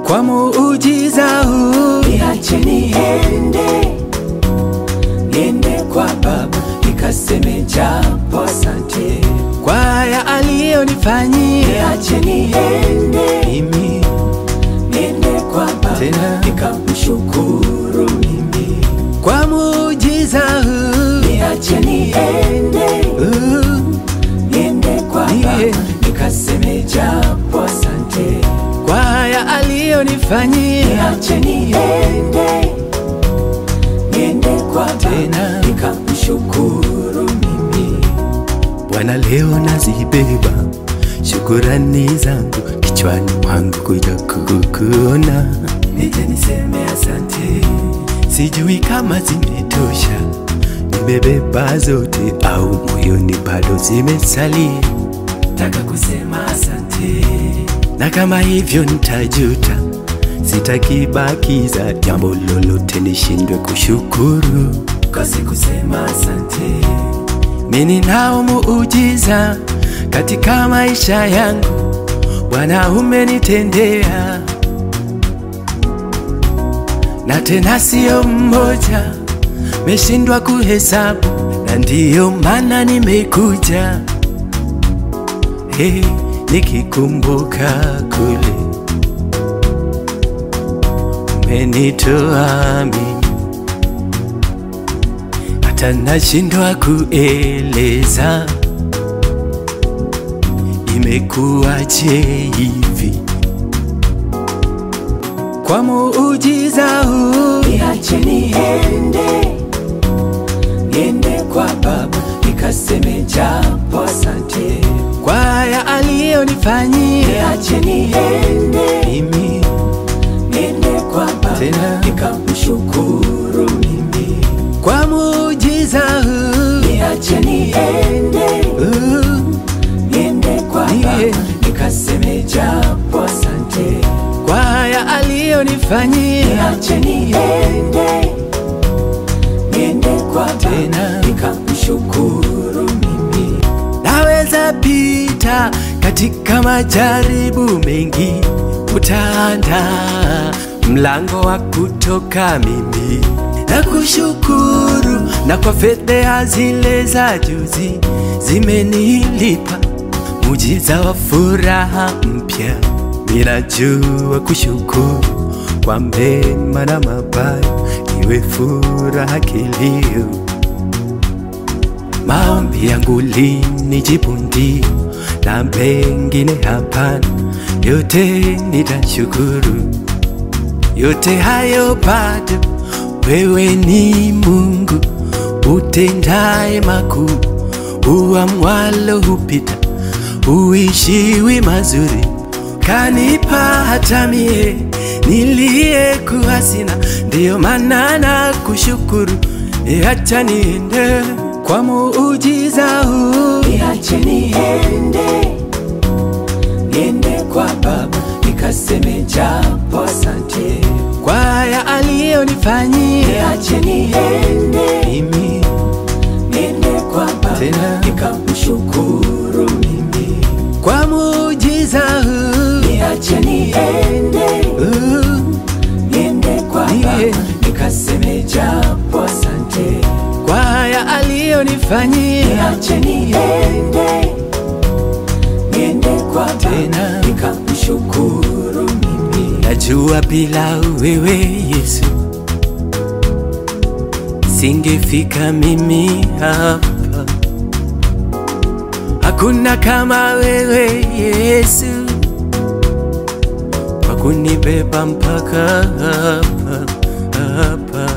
kwa muujiza huu niache niende, niende kwa Baba nikaseme japo asante. kwa haya aliyonifanyia Niache niende, mimi niende kwa Baba Tena. nikamshukuru mimi. kwa muujiza huu Niache niende, uh, niende kwa Baba Yeah. nikaseme japo asante. kwa haya aliyonifanyia Niache niende, niende kwa Tena. Baba nikamshukuru mimi. Bwana, leo nazibeba shukurani zangu kichwani mwangu kuja kukuona, Nije niseme asante, sijui kama zimetosha, nimebeba zote au moyoni bado zimesalia, taka kusema asante, na kama hivyo nitajuta, sitakibakiza jambo lolote nishindwe kushukuru. kosi kusema asante, Mimi nao muujiza katika maisha yangu, Bwana umenitendea, na tena sio mmoja, meshindwa kuhesabu, na ndiyo maana nimekuja hey, nikikumbuka kule umenitoa mimi hata nashindwa kueleza imekuwaje hivi. Kwa muujiza huu niache niende, niende kwa Baba nikaseme japo asante, kwa haya aliyonifanyia niache niende, mimi, niende kwa Baba Tena. nikamshukuru mimi, kwa muujiza huu niache niende, uh, niende kwa Baba Yeah. nikaseme japo asante, kwa haya aliyonifanyia niache niende, niende kwa Baba Tena. nikamshukuru mimi. Naweza pita katika majaribu mengi, utaanda mlango wa kutoka mimi na kushukuru, na kwa fedha zile za juzi zimenilipa mujiza wa furaha mpya. Ninajua kushukuru kwa mema na mabaya, iwe furaha kilio maombi yangu linijibu ndio, na mengine hapana, yote nitashukuru. Yote hayo bado, wewe ni Mungu utendaye makuu, uamwalo hupita, uishiwi mazuri, kanipa hata mie niliyekuwa sina, ndiyo maana na kushukuru, acha niende kwa muujiza huu niache niende, niende kwa Baba nikaseme japo asante, kwa haya aliyonifanyia niache niende, mimi, niende kwa Baba Tena. nikamshukuru mimi, kwa muujiza huu niache niende, uh, niende kwa Baba Yeah. nikaseme japo asante, kwa haya aliyonifanyia niache niende, niende kwa Baba Tena. nikamshukuru mimi. Najua bila wewe Yesu singefika mimi hapa. Hakuna kama wewe Yesu kwa kunibeba mpaka hapa hapa.